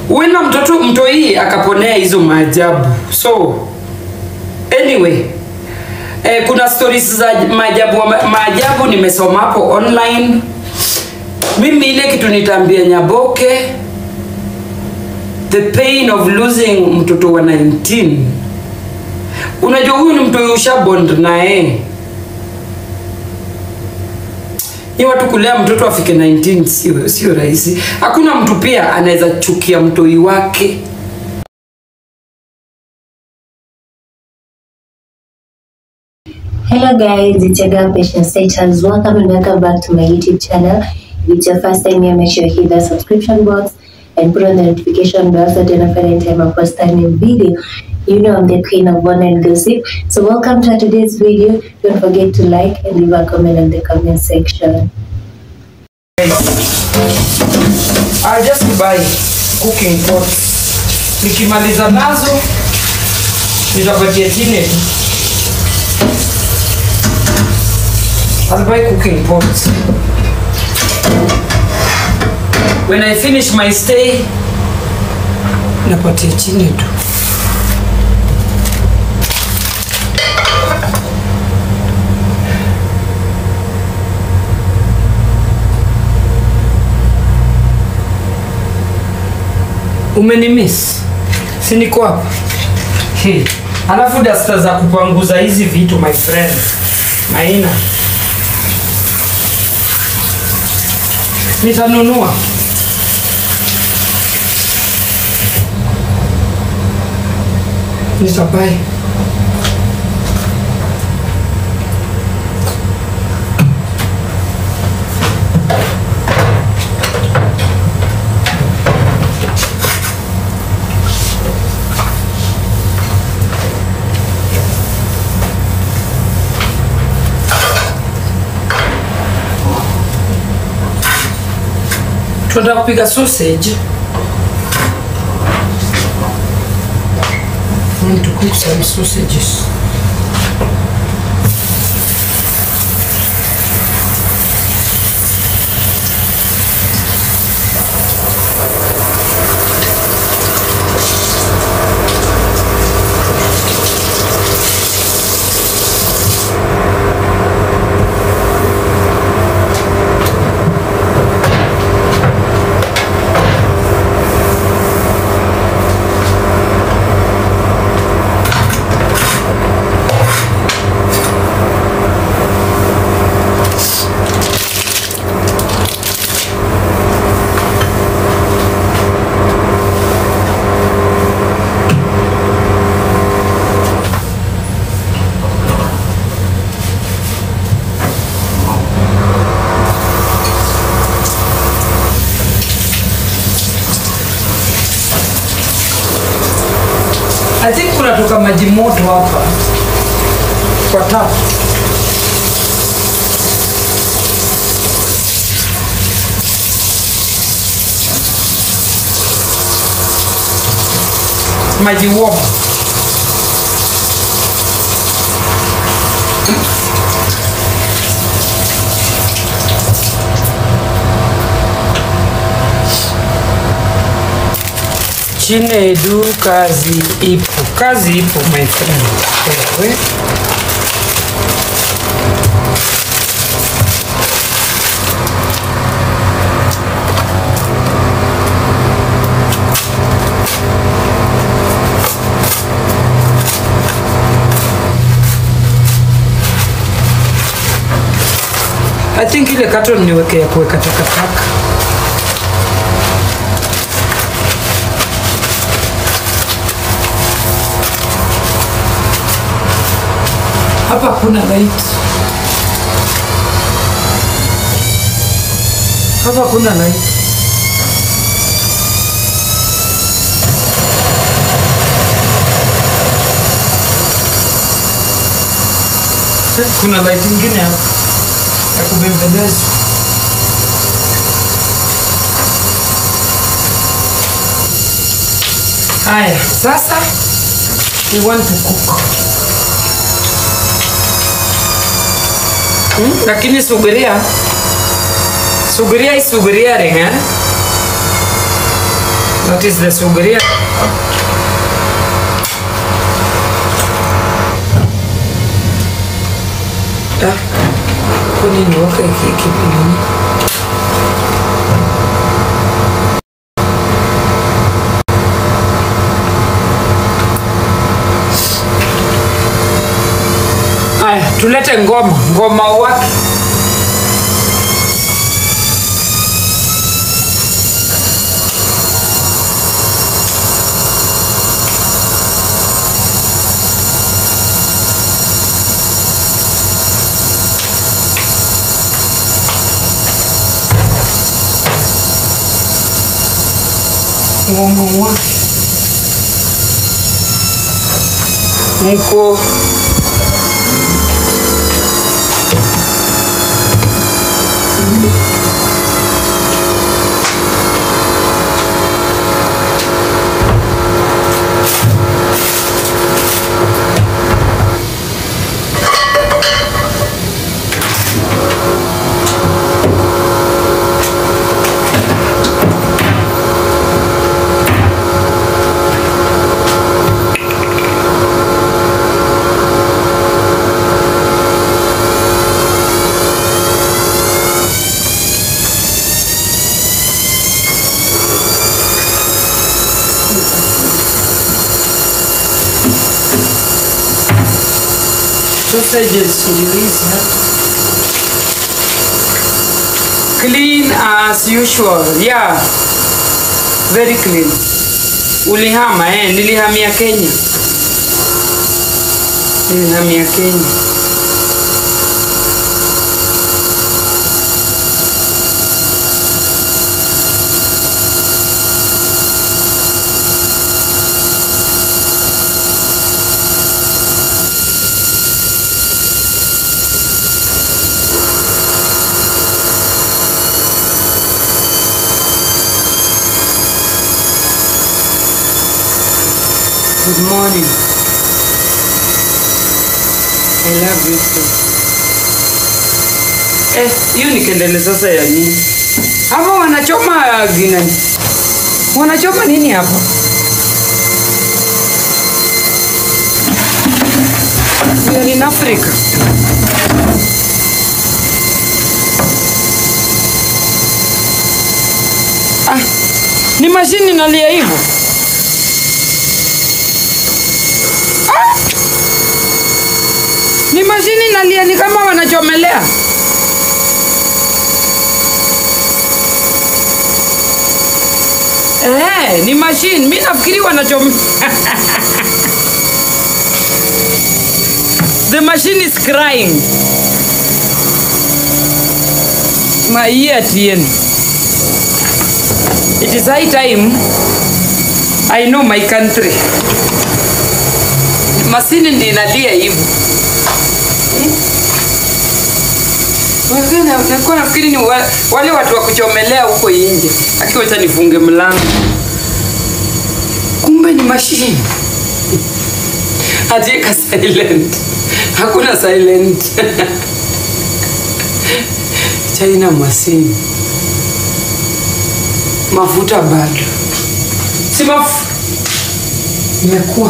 wina mtoto mtoi akaponea hizo maajabu so anyway eh, kuna stories za maajabu maajabu nimesoma hapo online mimi ile kitu nitaambia nyaboke the pain of losing mtoto wa 19 unajua huyu ni mtu ushabond naye ni watu kulea mtoto afike 19 sio sio rahisi hakuna mtu pia anaweza chukia mtoi wake Hello guys, it's your girl Patience Status. Welcome and welcome back to my YouTube channel. If it's your first time here, make sure you hit the subscription box and put on the notification bell so that every time I post a new video, you know I'm the queen of one and gossip. So welcome to today's video. Don't forget to like and leave a comment in the comment section. I'll just buy cooking pots. Nikimaliza nazo nitapatia chini tu. I'll buy cooking pots. When I finish my stay, napatia chini tu. Umenimiss? Si niko hapa. Hey. Alafu dasta za kupanguza hizi vitu my friend. Maina. Nitanunua. Nitabai. Tunataka kupika sausage. I want to cook some sausages. I think kunatoka maji moto hapa kwa tap. Maji warm. Chinedu, kazi ipo, kazi ipo my friend. Ewe. I think ile carton niweke ya kuweka takataka. Hapa kuna light. Hapa kuna light. Kuna light ingine hapa ya kubembeleza. Haya, sasa we want to cook. Hmm? Lakini subiria, subiria isubiria renga. That is the suguria. Ah, kwa nini waka hiki nini? Aya, tulete ngoma, ngoma wake. Ngoma wake. Mko sausages ndio hizi hapa. Clean as usual. Yeah. Very clean. Ulihama eh, nilihamia Kenya. Nilihamia Kenya. Good morning. I love you too. Eh, hiyo ni kendele sasa ya nini? Hapa wanachoma gina. Wanachoma nini hapa? We are in Africa. Ah, ni mashini nalia hivyo. Ni mashini nalia ni kama wanachomelea. Eh, ni machine. Mimi nafikiri wanachom The machine is crying. My ear TN. It is high time I know my country. Mashine ndio inalia hivyo. Wengine nilikuwa nafikiri ni wa- wale watu wa kuchomelea huko nje. Akiwa acha nifunge mlango. Kumbe ni mashine. Ajieka silent. Hakuna silent. China mashine. Mafuta bado. Si mafuta. Imekuwa.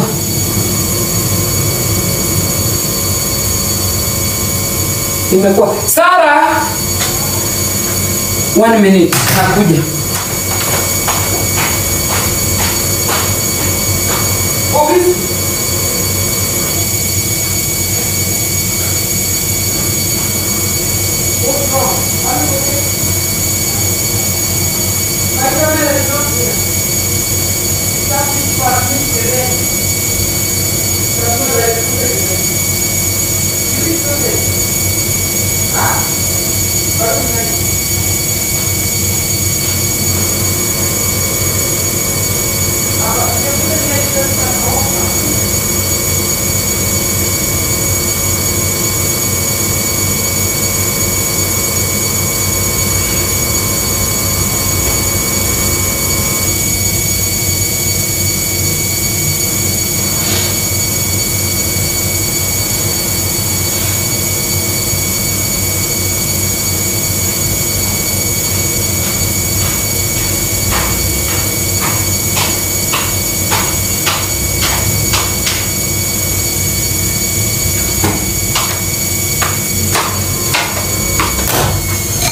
Imekuwa. Sara. One minute. Nakuja. Office.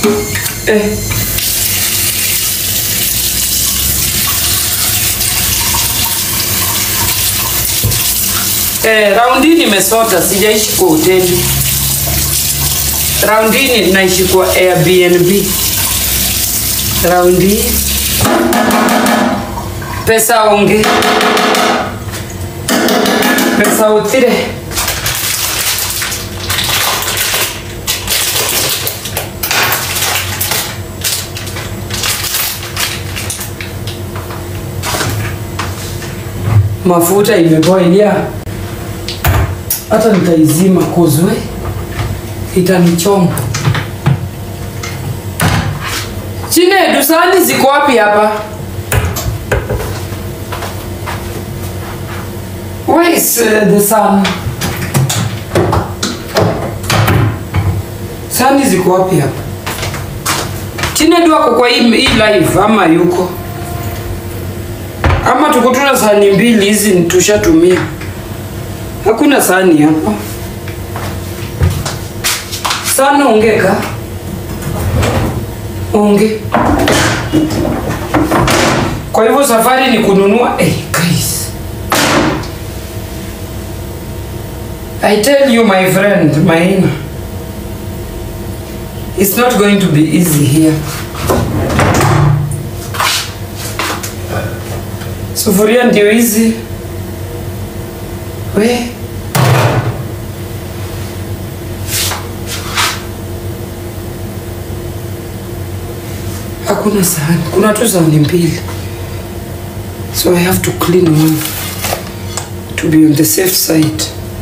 eh. Eh, raundi hii nimesota, sijaishi kwa hoteli. Raundi hii naishi kwa Airbnb. Raundi hii pesa onge, pesa utire. Mafuta imeboilia, hata nitaizima kuzwe, itanichoma. Chinedu, sahani ziko wapi hapa? Where is uh, the sun? Sahani ziko wapi hapa? Chinedu ako kwa hii, hii live ama yuko? Ama tuko tuna sahani mbili hizi tushatumia. Hakuna sahani hapa. Sana ongeka. Onge. Kwa hivyo safari ni kununua hey, guys. I tell you my friend Maina. It's not going to be easy here. Sufuria ndio hizi. We. Hakuna sahani. Kuna tu sahani mbili. So I have to clean one to be on the safe side.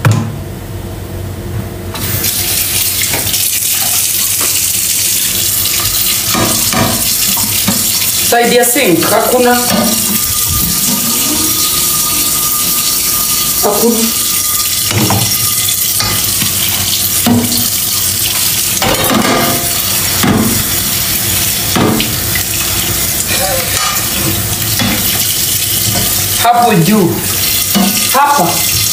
Side ya sink hakuna. Hakuna. Hapo juu. Hapa.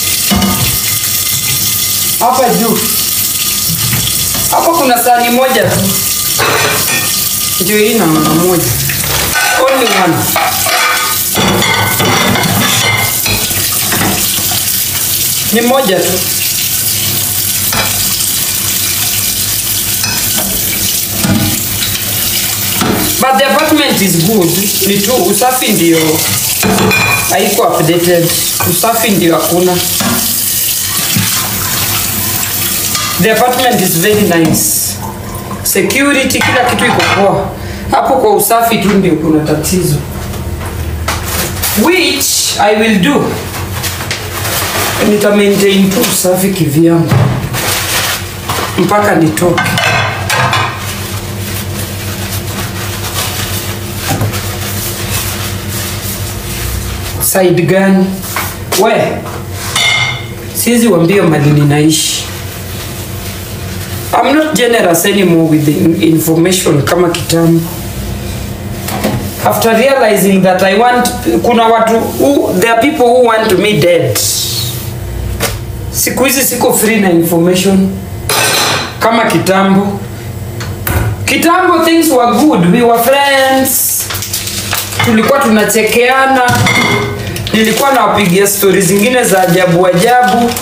Hapa juu. Hapo kuna sahani moja tu. Ndio hii na mama moja. Only one. Ni moja tu. But the apartment is good. Ni tu usafi ndio haiko updated. Usafi ndio hakuna. The apartment is very nice. Security, kila kitu iko poa. Hapo kwa usafi tu ndio kuna tatizo. Which I will do. Nita maintain tu usafi kivyangu mpaka nitoke. Side gani? We, siwezi wambia mali ninaishi. I'm not generous anymore with the information kama kitambo. After realizing that I want, kuna watu who, there are people who want me dead. Siku hizi siko free na information kama kitambo. Kitambo things were good, we were friends, tulikuwa tunachekeana, nilikuwa nawapigia stori zingine za ajabu ajabu.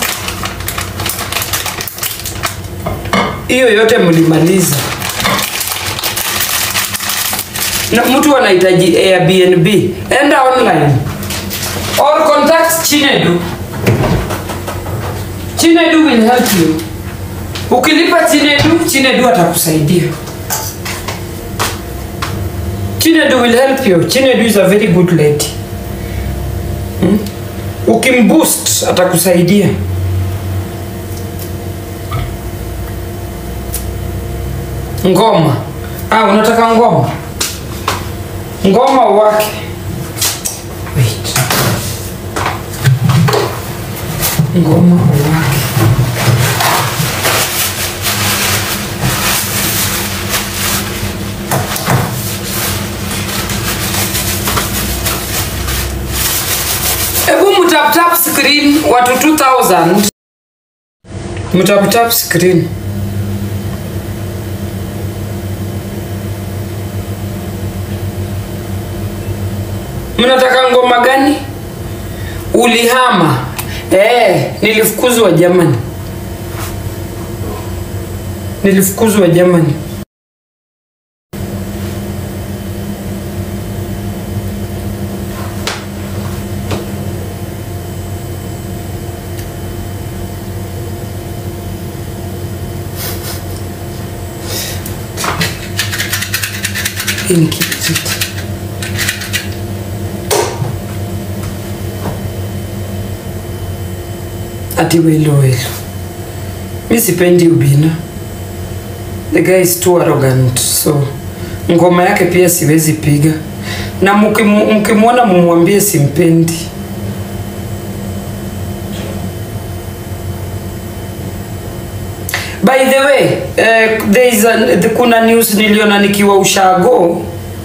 Hiyo yote mlimaliza, na mtu anahitaji Airbnb, enda online or contact Chinedu. Chinedu will help you. Ukilipa Chinedu, Chinedu atakusaidia. Chinedu will help you. Chinedu is a very good lady. Hmm? Ukimboost atakusaidia. Ngoma. Ah, unataka ngoma? Ngoma wake. Wait. Ngoma wake. Hebu mtap tap screen watu 2000. Mtap tap screen. mnataka ngoma gani ulihama eh, nilifukuzwa Germany nilifukuzwa Germany Hii ni kijiti. ati welo welo mi sipendi ubina the guy is too arrogant so ngoma yake pia siwezi piga na mkimu- mkimwona mumwambie simpendi by the way uh, there is a, the, kuna news niliona nikiwa ushago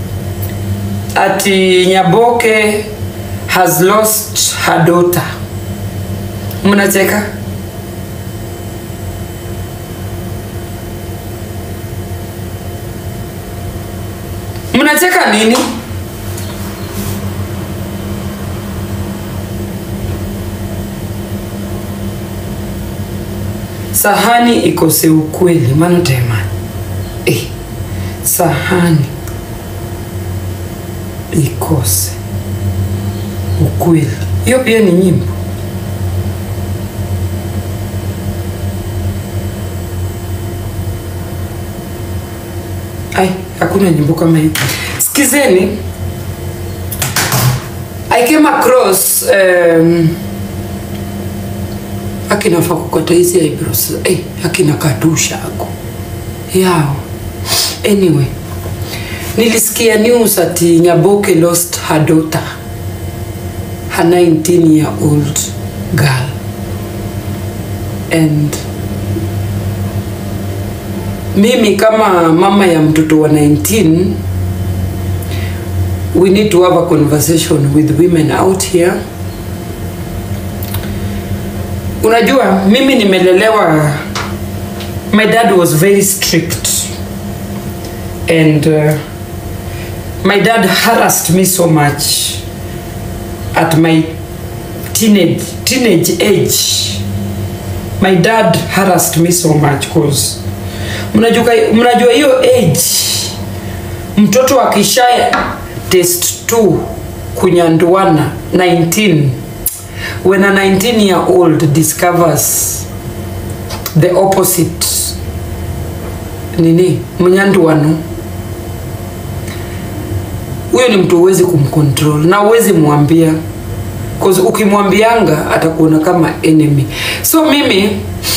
ati nyaboke has lost her daughter mnacheka mnacheka nini sahani ikose ukweli manotema eh, sahani ikose ukweli hiyo pia ni nyimbo ai hakuna nyimbo kama hii sikizeni i came across um, akinafaa kukata hizi eyebrows eh, akina katusha ako yao anyway nilisikia news ati nyaboke lost her daughter her 19 year old girl and mimi kama mama ya mtoto wa 19 we need to have a conversation with women out here unajua mimi nimelelewa my dad was very strict and uh, my dad harassed me so much at my teenage teenage age my dad harassed me so much cause mnajua mnajua hiyo age mtoto akisha test 2 kunyanduana 19 when a 19 year old discovers the opposite nini mnyanduano huyo ni mtu huwezi kumcontrol na huwezi mwambia cause ukimwambianga atakuona kama enemy so mimi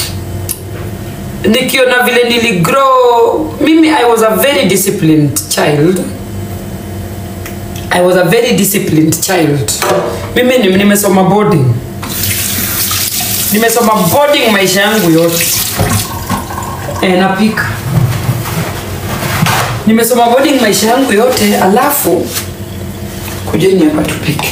nikiona vile niligrow mimi i was a very disciplined child i was a very disciplined child mimi ni- nimesoma boarding nimesoma boarding maisha yangu yote e, napika nimesoma boarding maisha yangu yote alafu kujeni hapa tupike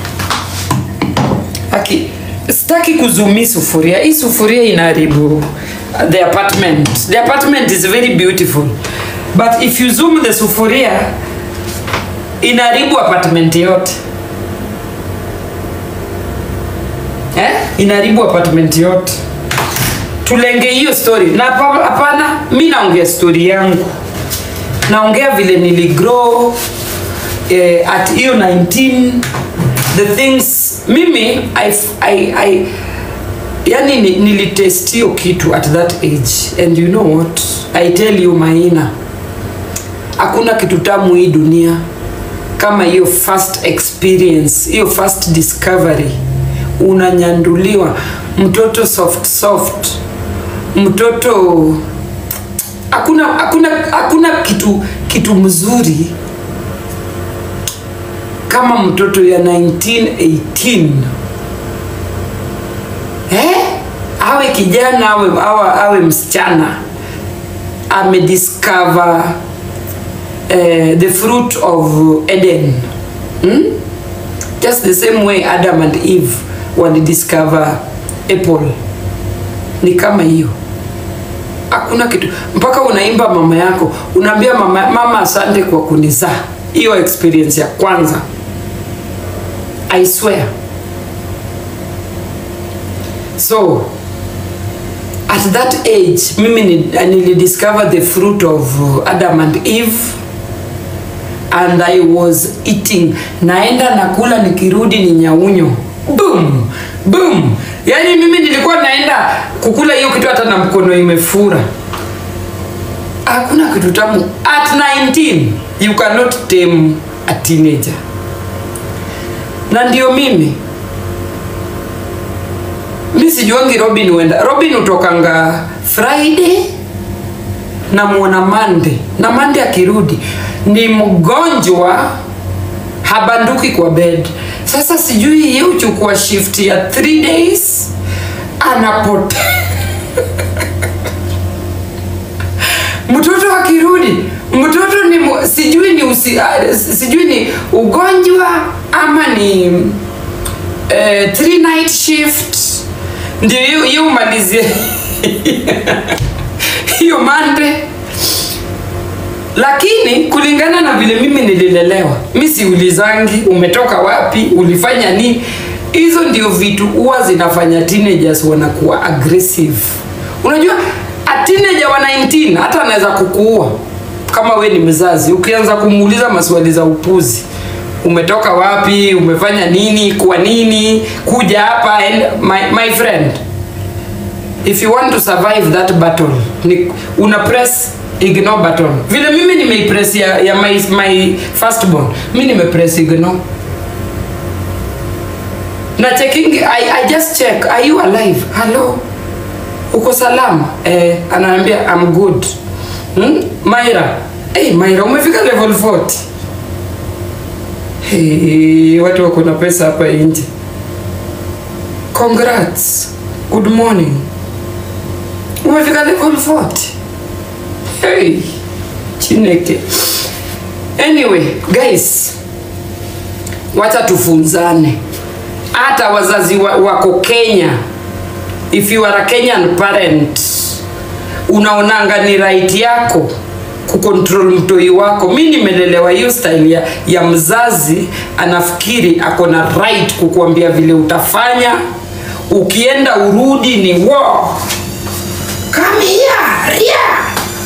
aki sitaki kuzumi sufuria hii sufuria inaharibu the apartment the apartment is very beautiful but if you zoom the sufuria inaharibu apartment yote eh? inaharibu apartment yote tulenge hiyo story na hapa- hapana mi naongea story yangu naongea vile niligrow eh, at hiyo 19 the things mimi I, I, I, yani ni- nilitest hiyo kitu at that age and you know what i tell you maina hakuna kitu tamu hii dunia kama hiyo first experience hiyo first discovery unanyanduliwa mtoto soft soft mtoto hakuna hakuna hakuna kitu kitu mzuri kama mtoto ya 1918 eh? awe kijana awe, awe, awe msichana amediscover eh, the fruit of eden hmm? just the same way adam and eve walidiscover apple ni kama hiyo hakuna kitu mpaka unaimba mama yako unaambia mama, mama asante kwa kunizaa hiyo experience ya kwanza i swear so at that age mimi ni- nilidiscover the fruit of uh, adam and eve and i was eating naenda nakula nikirudi ni nyaunyo boom boom yaani mimi nilikuwa naenda kukula hiyo kitu hata na mkono imefura hakuna kitu tamu at 19 you cannot tame a teenager na ndio mimi mi sijuangi robin huenda robin hutokanga friday na mwona mande na mande akirudi ni mgonjwa habanduki kwa bed sasa sijui ye uchukua shift ya 3 days anapotea mtoto akirudi mtoto ni mu- sijui ni usi, ah, sijui ni ugonjwa ama ni eh, three night shift ndio hiyo hiyo umalizie hiyo mande lakini kulingana na vile mimi nililelewa mi siulizangi umetoka wapi ulifanya nini hizo ndio vitu huwa zinafanya teenagers wanakuwa aggressive unajua a teenager wa 19 hata anaweza kukuua kama we ni mzazi ukianza kumuuliza maswali za upuzi umetoka wapi umefanya nini kwa nini kuja hapa and my, my friend if you want to survive that battle ni, una press ignore button vile mimi nimeipress ya, ya my, my firstborn mi nimepress ignore na checking I, I just check are you alive hello uko salama eh, anaambia I'm good hmm? Maira hey, Maira umefika level 40 hey, watu wako na pesa hapa nje congrats good morning umefika level 40 hey, chineke anyway guys wacha tufunzane hata wazazi wa, wako kenya if you are a kenyan parent unaonanga ni right yako kukontrol mtoi wako mi nimelelewa hiyo style ya, ya mzazi anafikiri ako na right kukuambia vile utafanya ukienda urudi ni wo come here ria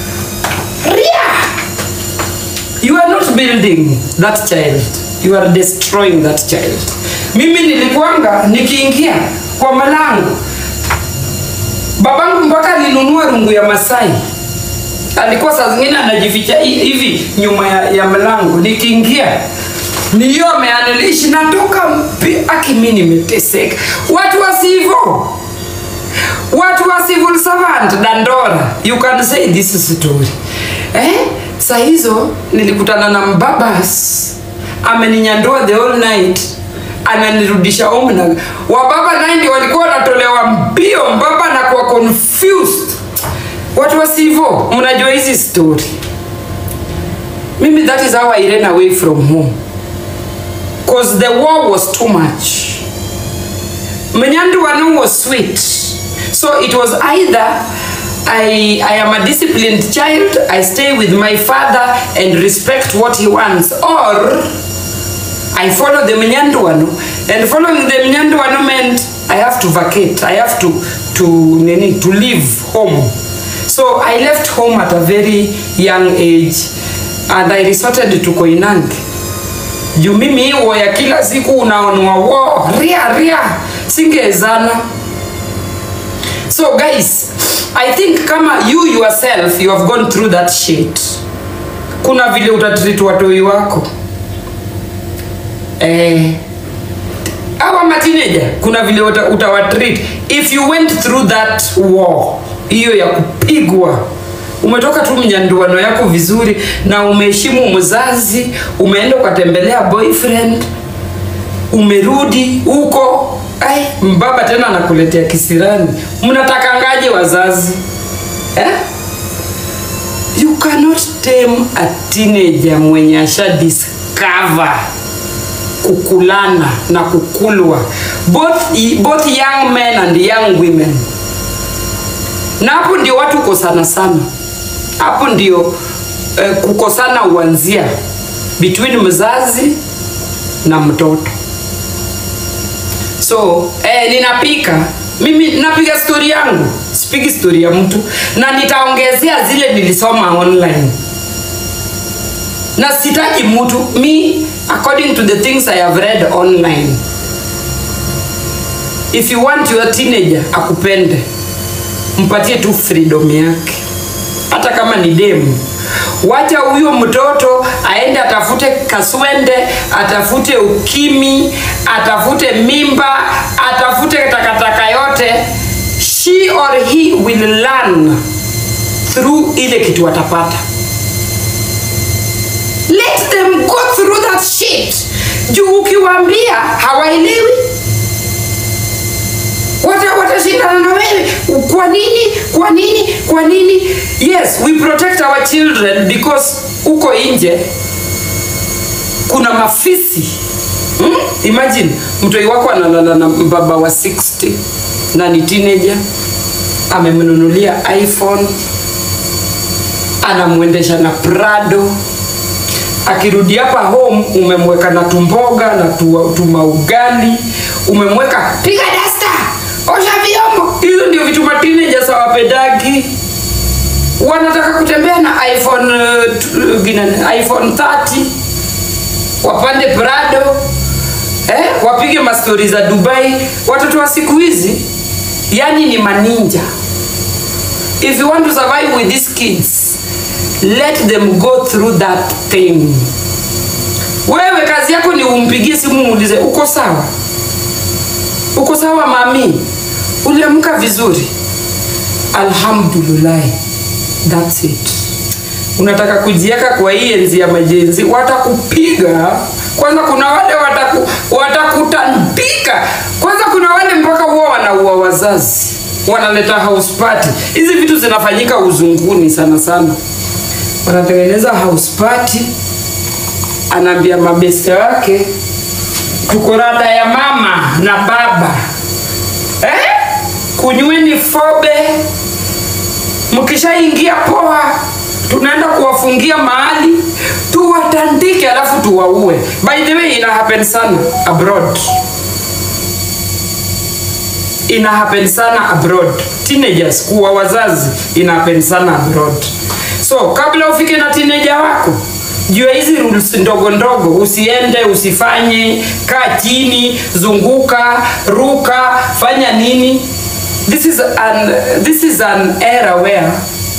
ria you are not building that child you are destroying that child mimi nilikuanga nikiingia kwa malango babangu mpaka alinunua rungu ya masai alikuwa saa zingine anajificha hi- hivi nyuma ya, ya mlango nikiingia niyo ameanilishi natoka mpi aki mi nimeteseka watu wasivo watu wa civil servant dandora you can say this story eh? saa hizo nilikutana na mbabas ameninyandua the whole night ananirudisha home na wababa naye ndio walikuwa wanatolewa mbio mbaba na kuwa confused watu wasivo mnajua hizi story mimi that is how i ran away from home cause the war was too much Menyandu Wanu was sweet. So it was either I, I am a disciplined child, I stay with my father and respect what he wants, or I follow the Menyandu Wanu. And following the Menyandu Wanu meant I have to vacate, I have to, to, nini, to leave home. So I left home at a very young age and I resorted to Koinange juu mimi hiyo ya kila siku unaonwa wo ria ria singezana so guys i think kama you yourself you have gone through that shit kuna vile utatreat watoi wako eh, awa matineja kuna vile uta, utawatreat if you went through that war hiyo ya kupigwa umetoka tu mnyanduano yako vizuri na umeheshimu mzazi umeenda ukatembelea boyfriend umerudi huko ai mbaba tena anakuletea kisirani mnatakangaje wazazi eh? you cannot tame a teenager mwenye asha discover kukulana na kukulwa both, both young men and young women na hapo ndio watu kukosana sana hapo ndio eh, kukosana uanzia between mzazi na mtoto so eh, ninapika mimi napiga stori yangu sipigi stori ya mtu na nitaongezea zile nilisoma online na sitaji mtu me according to the things i have read online if you want your teenager akupende mpatie tu freedom yake hata kama ni demu wacha huyo mtoto aende atafute kaswende atafute ukimi atafute mimba atafute takataka yote she or he will learn through ile kitu atapata let them go through that shit juu ukiwaambia hawaelewi wata watashindana na wewe kwa nini kwa nini kwa nini yes we protect our children because uko nje kuna mafisi hmm? imagine mtoi wako analala na baba wa 60 na ni teenager amemnunulia iphone anamwendesha na prado akirudi hapa home umemweka na tumboga na tu, tumaugali umemweka piga dasta osha vyombo hizo ndio vitu mateenagers hawapendagi wanataka kutembea na iphone uh, t- gina- iphone 30 wapande prado eh, wapige mastori za dubai watoto wa siku hizi yani ni maninja if you want to survive with these kids let them go through that thing wewe kazi yako ni umpigie simu muulize uko sawa uko sawa mami uliamka vizuri alhamdulillah thats it unataka kujieka kwa hii enzi ya majenzi watakupiga kwanza kuna wale wataku, watakutandika kwanza kuna wale mpaka huwa wanaua wazazi wanaleta house party hizi vitu zinafanyika uzunguni sana sana wanatengeneza house party anaambia mabeste wake tuko rada ya mama na baba eh? kunyweni fobe mkishaingia poa tunaenda kuwafungia mahali tuwatandike alafu tuwaue by the way ina happen sana abroad ina happen sana abroad teenagers kuwa wazazi ina happen sana abroad so kabla ufike na teenager wako jua hizi rules ndogo ndogo usiende usifanye kaa chini zunguka ruka fanya nini this is an, this is an era where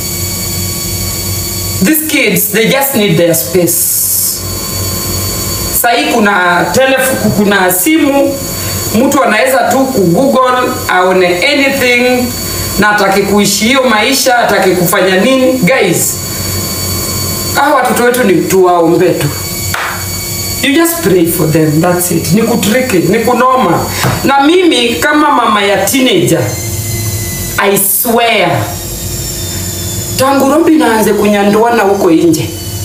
these kids they just need their space sahii kuna telefo kuna simu mtu anaweza tu kugoogle aone anything na atake kuishi hiyo maisha atake kufanya nini guys hawa watoto wetu ni tuwaombe tu you just pray for them that's it ni kutriki ni kunoma na mimi kama mama ya teenager i swear tangu robi naanze kunyandoana huko nje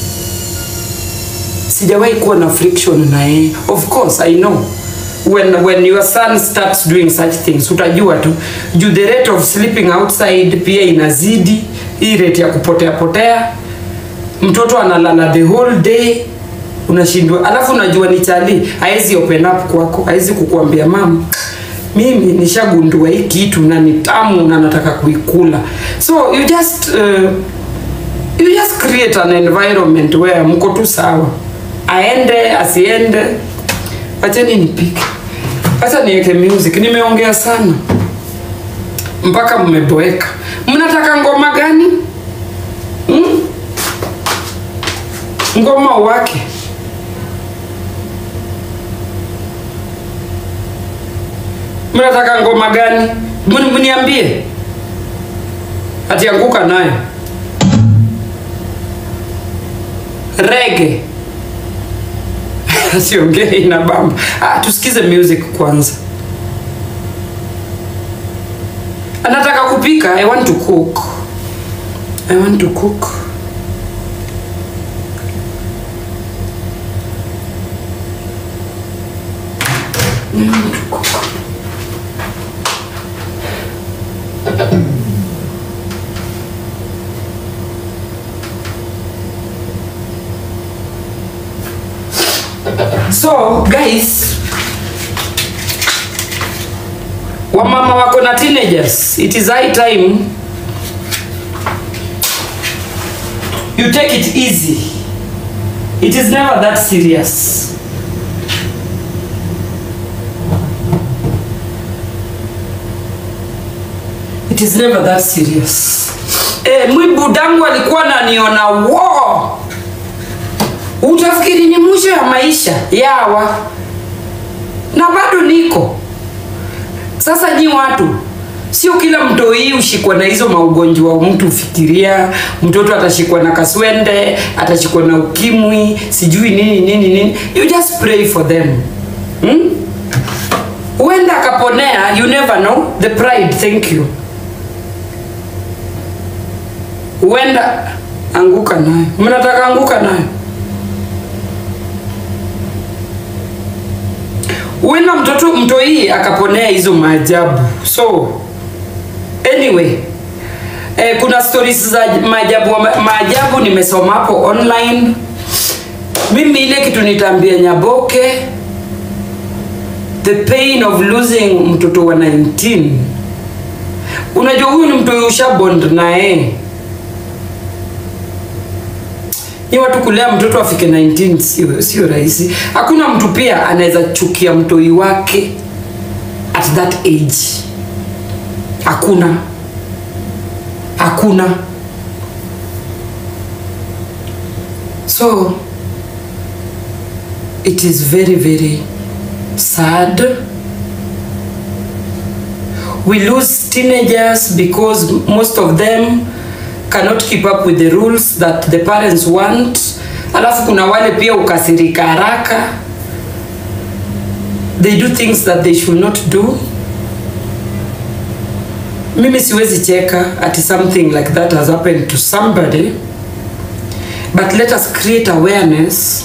sijawahi kuwa na friction na yeye of course i know when when your son starts doing such things utajua tu juu the rate of sleeping outside pia inazidi hii rate ya kupotea potea mtoto analala the whole day unashindwa alafu unajua ni chali haezi open up kwako haezi kukuambia mam mimi nishagundua hii kitu na ni tamu na nataka kuikula so you just uh, you just create an environment where mko tu sawa aende asiende wacheni nipike hacha niweke music nimeongea sana mpaka mmeboeka mnataka ngoma gani hmm? ngoma wake mnataka ngoma gani Mni- mniambie atianguka nayo rege siongei na bamba ah, tusikize music kwanza anataka kupika i want to cook i want to cook I want to cook. So guys, wamama wako na teenagers it is high time you take it easy it is never that serious it is never that serious eh, mwi budangu alikuwa naniona wo utafikiri ni mwisho ya maisha yawa na bado niko sasa nyi watu sio kila mtoi ushikwa na hizo maugonjwa mtu ufikiria mtoto atashikwa na kaswende atashikwa na ukimwi sijui nini nini nini you just pray for them hmm? huenda akaponea you never know the pride thank you huenda anguka nayo mnataka anguka nayo huenda mtoto mtoi akaponea hizo maajabu so anyway eh, kuna stories za maajabu maajabu nimesoma hapo online mimi ile kitu nitaambia nyaboke the pain of losing mtoto wa 19 unajua huyu ni mtoi ushabond naye ni watu kulea mtoto afike 19 sio sio rahisi hakuna mtu pia anaweza chukia mtoi wake at that age hakuna hakuna so it is very very sad we lose teenagers because most of them cannot keep up with the rules that the parents want alafu kuna wale pia ukasirika haraka they do things that they should not do mimi siwezi cheka ati something like that has happened to somebody but let us create awareness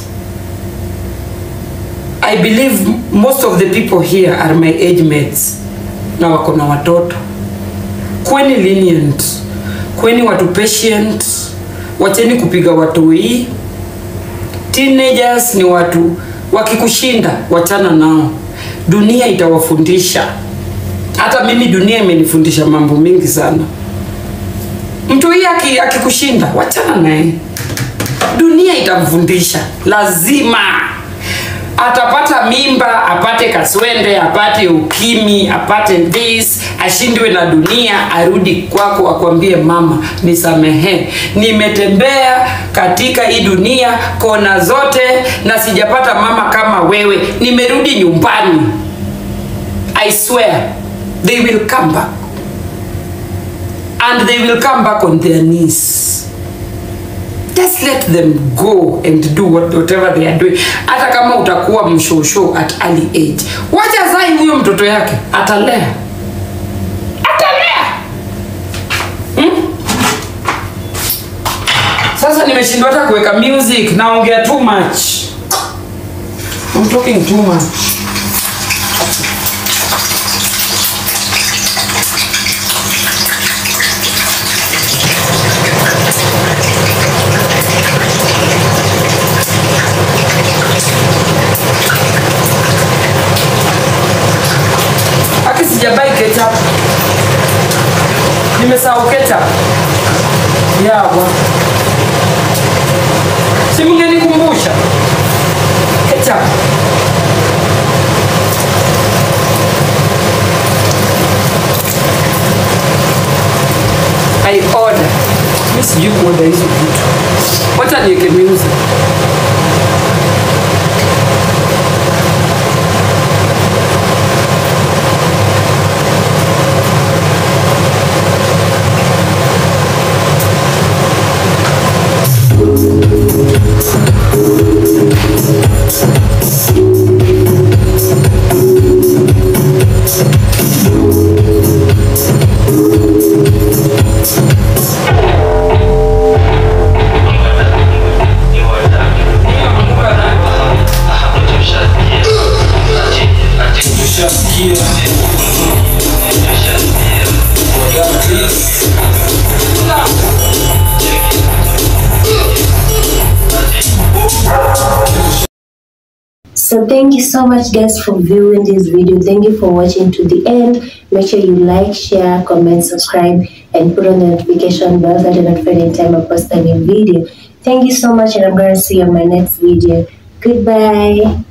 i believe most of the people here are my age mates na wako na watoto kweni lenient kweni watu patient wacheni kupiga watoi teenagers ni watu wakikushinda wachana nao dunia itawafundisha hata mimi dunia imenifundisha mambo mingi sana mtu hii aki- akikushinda wachana naye dunia itamfundisha lazima atapata mimba apate kaswende apate ukimi apate this ashindwe na dunia arudi kwako akwambie mama nisamehe nimetembea katika hii dunia kona zote na sijapata mama kama wewe nimerudi nyumbani i swear they will come back and they will come back on their knees just let them go and do what, whatever they are doing hata kama utakuwa mshosho at early age wacha zai huyo mtoto yake atalea atalea hmm? sasa nimeshindwa hata kuweka music naongea too much I'm talking too much aki sijabai ketchup nimesahau ketchup yawa si mngenikumbusha ketchup I order mi sijui kuoda hizo vitu wacha niweke music So thank you so much guys for viewing this video. Thank you for watching to the end. Make sure you like, share, comment, subscribe, and put on the notification bell so that you're notified anytime I post a new video. Thank you so much and I'm going to see you on my next video. Goodbye.